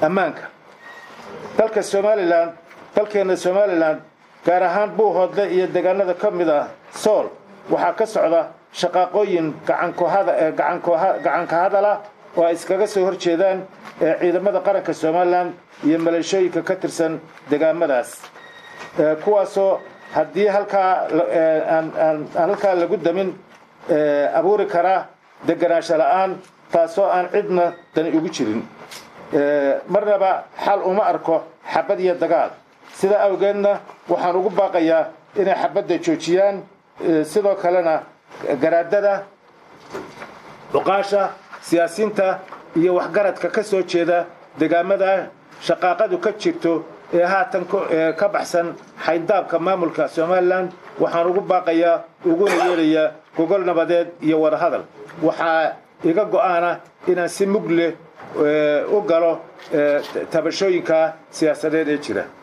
ammaanka dalka somalilan dalkeenna somalilan gaar ahaan buuhoodle iyo deegaanada ka mid ah sool waxaa ka socda shaqaaqooyin gacanka hadala oo ay iskaga soo hor jeedaan ciidamada qaranka somalilan iyo maleeshooyinka ka tirsan degaamadaas kuwaasoo haddii halkaa aan halkaa lagu damin abuuri karaa deganaansho la'aan taasoo aan cidna dani ugu jirin marnaba xal uma arko xabad iyo dagaal sidaa awgeedna waxaan ugu baaqayaa inay xabadda joojiyaan sidoo kalena garaadada cuqaasha siyaasiinta iyo waxgaradka ka soo jeeda degaamada shaqaaqadu ka jirto ee haatan ka baxsan xayndaabka maamulka somalilan waxaan ugu baaqayaa uguna yeelayaa gogol nabadeed iyo wadahadal waxaa iga go'aana inaan si mug leh u galo tabashooyinka siyaasadeed ee jira